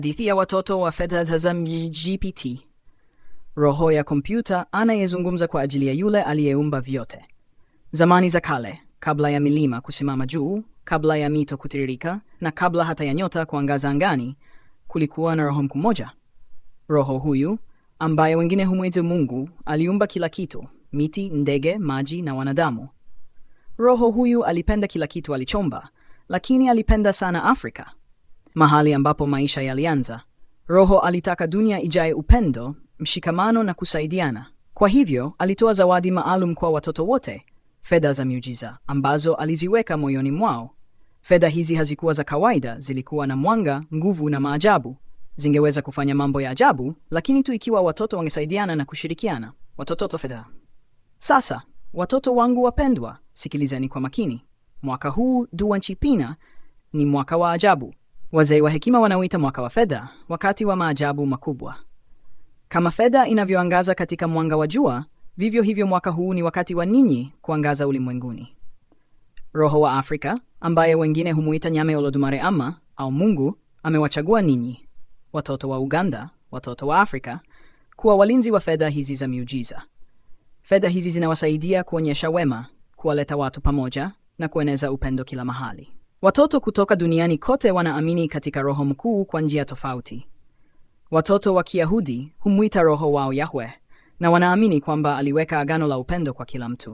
Hadithi ya watoto wa fedha za GPT. Roho ya kompyuta anayezungumza kwa ajili ya yule aliyeumba vyote. Zamani za kale, kabla ya milima kusimama juu, kabla ya mito kutiririka, na kabla hata ya nyota kuangaza angani, kulikuwa na roho mmoja. Roho huyu ambaye wengine humwita Mungu aliumba kila kitu: miti, ndege, maji na wanadamu. Roho huyu alipenda kila kitu alichomba, lakini alipenda sana Afrika, mahali ambapo maisha yalianza. Roho alitaka dunia ijae upendo, mshikamano na kusaidiana. Kwa hivyo alitoa zawadi maalum kwa watoto wote, fedha za miujiza ambazo aliziweka moyoni mwao. Fedha hizi hazikuwa za kawaida, zilikuwa na mwanga, nguvu na maajabu. Zingeweza kufanya mambo ya ajabu, lakini tu ikiwa watoto wangesaidiana na kushirikiana. Watoto fedha. Sasa watoto wangu wapendwa, sikilizeni kwa makini. Mwaka huu Dua Nchipina ni mwaka wa ajabu. Wazee wa hekima wanauita mwaka wa fedha, wakati wa maajabu makubwa. Kama fedha inavyoangaza katika mwanga wa jua, vivyo hivyo mwaka huu ni wakati wa ninyi kuangaza ulimwenguni. Roho wa Afrika ambaye wengine humuita Nyame Olodumare ama au Mungu amewachagua ninyi, watoto wa Uganda, watoto wa Afrika, kuwa walinzi wa fedha hizi za miujiza. Fedha hizi zinawasaidia kuonyesha wema, kuwaleta watu pamoja na kueneza upendo kila mahali. Watoto kutoka duniani kote wanaamini katika Roho mkuu kwa njia tofauti. Watoto wa Kiyahudi humwita roho wao Yahwe na wanaamini kwamba aliweka agano la upendo kwa kila mtu.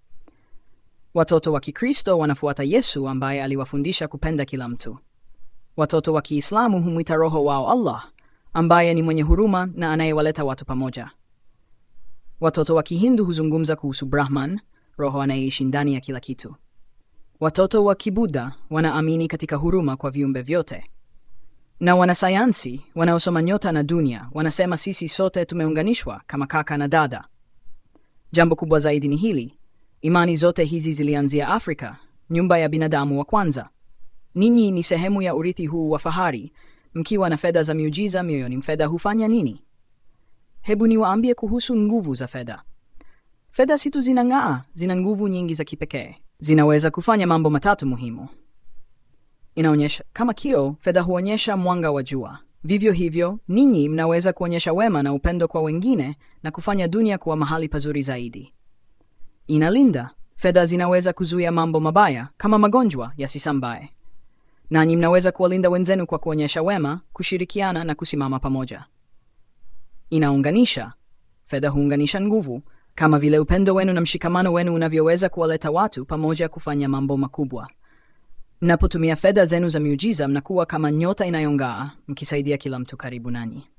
Watoto wa Kikristo wanafuata Yesu ambaye aliwafundisha kupenda kila mtu. Watoto wa Kiislamu humwita roho wao Allah ambaye ni mwenye huruma na anayewaleta watu pamoja. Watoto wa Kihindu huzungumza kuhusu Brahman, roho anayeishi ndani ya kila kitu. Watoto wa Kibudha wanaamini katika huruma kwa viumbe vyote, na wanasayansi wanaosoma nyota na dunia wanasema sisi sote tumeunganishwa kama kaka na dada. Jambo kubwa zaidi ni hili: imani zote hizi zilianzia Afrika, nyumba ya binadamu wa kwanza. Ninyi ni sehemu ya urithi huu wa fahari, mkiwa na fedha za miujiza mioyoni. Fedha hufanya nini? Hebu niwaambie kuhusu nguvu za fedha. Fedha si tu zinang'aa, zina nguvu nyingi za kipekee. Zinaweza kufanya mambo matatu muhimu. Inaonyesha kama kioo, fedha huonyesha mwanga wa jua. Vivyo hivyo, ninyi mnaweza kuonyesha wema na upendo kwa wengine na kufanya dunia kuwa mahali pazuri zaidi. Inalinda. Fedha zinaweza kuzuia mambo mabaya kama magonjwa yasisambae. Nanyi mnaweza kuwalinda wenzenu kwa kuonyesha wema, kushirikiana na kusimama pamoja. Inaunganisha. Fedha huunganisha nguvu kama vile upendo wenu na mshikamano wenu unavyoweza kuwaleta watu pamoja kufanya mambo makubwa. Mnapotumia fedha zenu za miujiza, mnakuwa kama nyota inayong'aa, mkisaidia kila mtu karibu nanyi.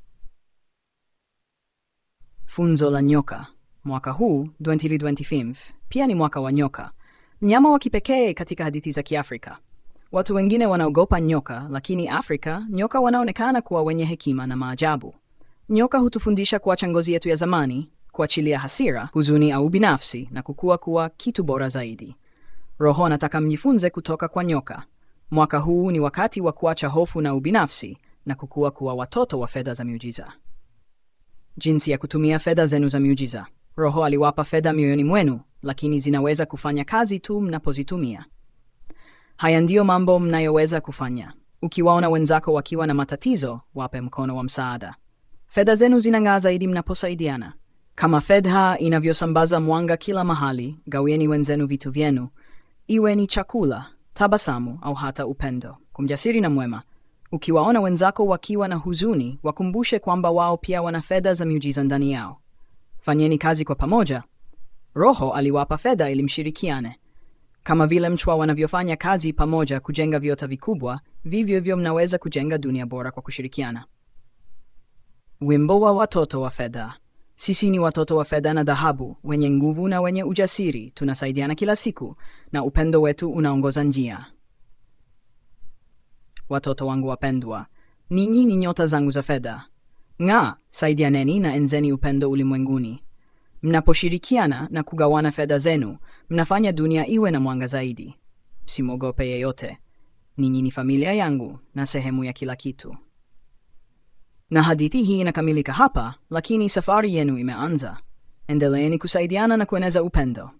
Funzo la nyoka. Mwaka huu 2025 pia ni mwaka wa nyoka, mnyama wa kipekee katika hadithi za Kiafrika. Watu wengine wanaogopa nyoka, lakini Afrika nyoka wanaonekana kuwa wenye hekima na maajabu. Nyoka hutufundisha kuacha ngozi yetu ya zamani, kuachilia hasira, huzuni au binafsi na kukua kuwa kitu bora zaidi. Roho anataka mjifunze kutoka kwa nyoka. Mwaka huu ni wakati wa kuacha hofu na ubinafsi na kukua kuwa watoto wa fedha za miujiza. Jinsi ya kutumia fedha zenu za miujiza. Roho aliwapa fedha mioyoni mwenu, lakini zinaweza kufanya kazi tu mnapozitumia. Haya ndiyo mambo mnayoweza kufanya. Ukiwaona wenzako wakiwa na matatizo, wape mkono wa msaada. Fedha zenu zinang'aa zaidi mnaposaidiana. Kama fedha inavyosambaza mwanga kila mahali, gawieni wenzenu vitu vyenu, iwe ni chakula, tabasamu au hata upendo. Kumjasiri na mwema. Ukiwaona wenzako wakiwa na huzuni, wakumbushe kwamba wao pia wana fedha za miujiza ndani yao. Fanyeni kazi kwa pamoja. Roho aliwapa fedha ili mshirikiane. Kama vile mchwa wanavyofanya kazi pamoja kujenga viota vikubwa, vivyo hivyo mnaweza kujenga dunia bora kwa kushirikiana. Wimbo wa watoto wa fedha. Sisi ni watoto wa fedha na dhahabu, wenye nguvu na wenye ujasiri. Tunasaidiana kila siku na upendo wetu unaongoza njia. Watoto wangu wapendwa, ninyi ni nyota zangu za fedha. Ng'aa, saidianeni na enzeni upendo ulimwenguni. Mnaposhirikiana na kugawana fedha zenu, mnafanya dunia iwe na mwanga zaidi. Msimwogope yeyote. Ninyi ni familia yangu na sehemu ya kila kitu. Na hadithi hii inakamilika hapa, lakini safari yenu imeanza. Endeleeni kusaidiana na kueneza upendo.